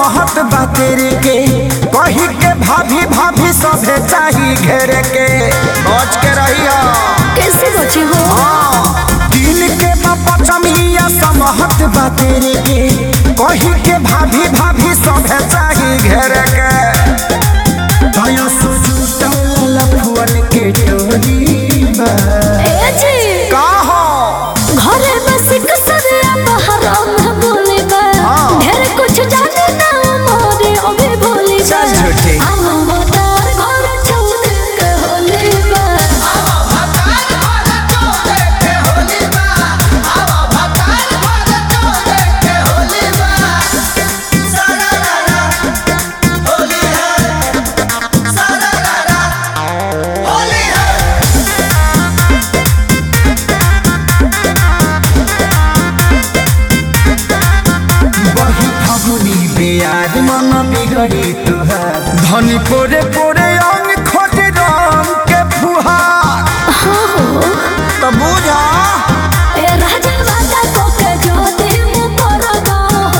समहत बा तेरे के कही के भाभी भाभी सभे चाही घेरे के बच के रहिया कैसे बचे हो दिल के पचमिया समहत बा तेरे के कही के भाभी भाभी सभे चाही घेरे के दया सुजुटल फुअन के टोरी बा ए जी का हो घरे बस कसरिया बहरा में बोले बा हाँ। ढेर कुछ जाने ना मोरे अबे बोले बा चल झूठी। हम मतार घर छोड़ के होले बा बही फगुनी बेयार मन बिगड़ी तुहार धनी पोरे पोरे अंग खोज रंग के फुहार तो बुझा ए राजा वादा को के जो दे मु परदा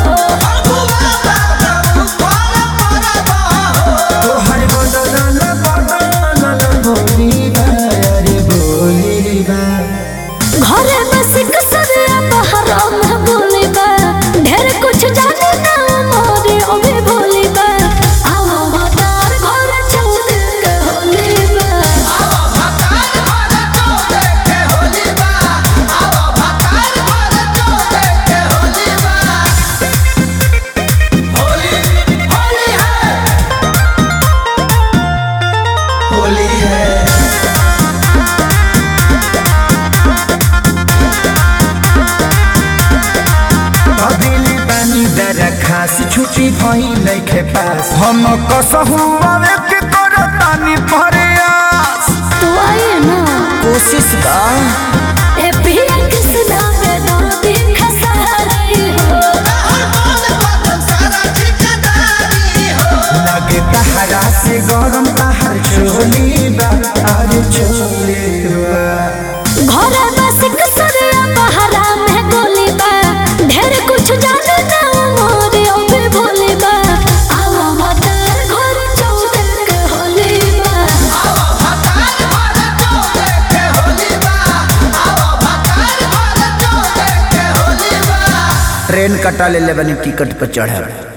तोहर बदल बदल बोली बा अरे बोली बा घरे बस कसरिया बहरा में बोले बा ढेर कुछ जाने ना मोरे अबे बोले बा हम मतार घर छोड़ के होले बा होली है अदिली पानी दर खास छुट्टी भई नइखे पास हम कसहु आवे के करतानी प्रयास तू आए ना कोशिश का ए पिया किसना में दर्द खसारी हो लगे तहरा से गरम तहर चोली बा अरे चोली बा घरे बस कसरिया बहरा में गोली बा ढेर कुछ जाने ना मोरे अबे भोले बा आवा मतार घर छोड़ के होले बा ट्रेन कटा ले ले बनी टिकट पर चढ़े